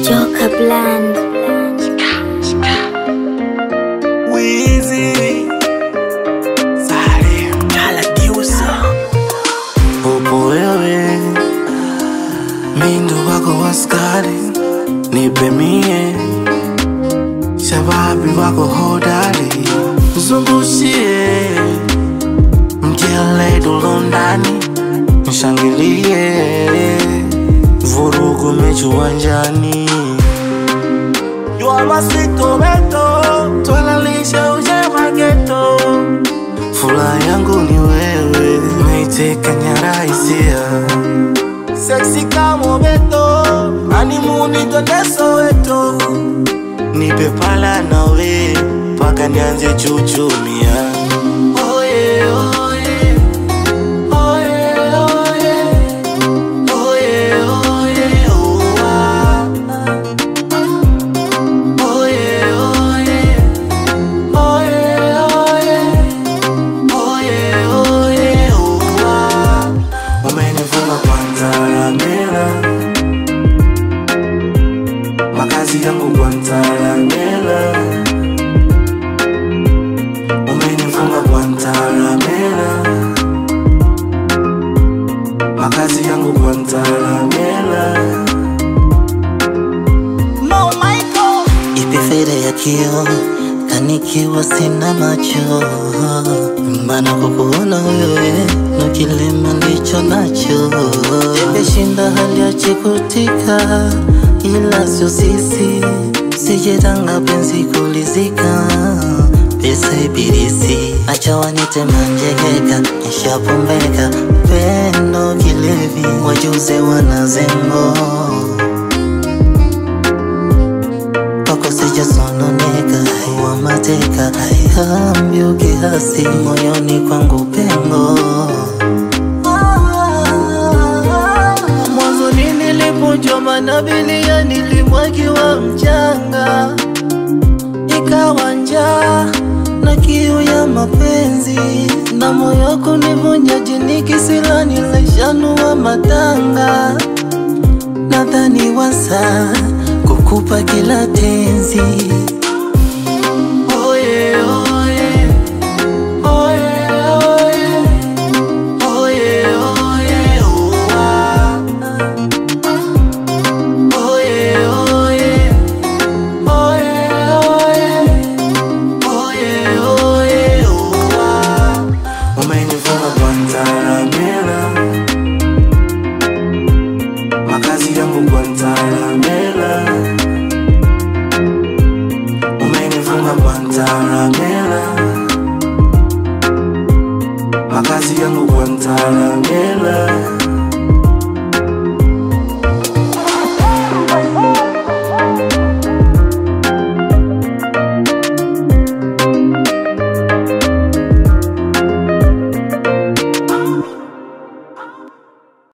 Joka Bland. Wheezy Salim Kaladiusa Upo wewe Mindo wako waskari Nipe mie Shababi wako hodari Zungushie Mjele dulondani Mshangilie Vurugu mechi uwanjani Jua masito meto Twalalisha uje mageto Furaha yangu ni wewe Naiteka nyara hisia Sexy kama beto Animuni twende Soweto Nipe pala nawe Paka nianze chuchumia Oh yeah, oh yeah. Oh yeah, oh yeah. Oh yeah, oh yeah, oh ah. Oh yeah, oh yeah. Oh yeah, oh yeah. Oh yeah, oh yeah, oh ah. Umenifunga Guantanamera Makazi yangu Guantanamera Umenifunga Guantanamera Makazi yangu Guantanamera No Michael Ipi faida ya kio kanikiwa sina macho, maana kukuona wewe ndo kilema ndicho nacho. Imeshinda hali ya chikutika, ila sio sisi, sijetanga penzi kulizika pesa ibilisi, acha wanite manjegeka, nishapombeka pendo kilevi, wajuze wanazengo kwako sijasononeka, wa mateka hambio kiasi moyoni kwangu pengo. Mwanzoni nilipojua manabilia nilimwagiwa mchanga, ikawa njaa na kiu ya mapenzi, na moyo kunivunja jini kisila nilishanua matanga nadhani wasa kukupa kila tenzi Oh yeah, oh yeah. Oh yeah, oh yeah. Oh yeah, oh yeah, oh ah. Oh yeah, oh yeah. Oh yeah, oh yeah. Oh yeah, oh yeah, oh ah. Umenifunga Guantanamera Makazi yangu Guantanamera Umenifunga Guantanamera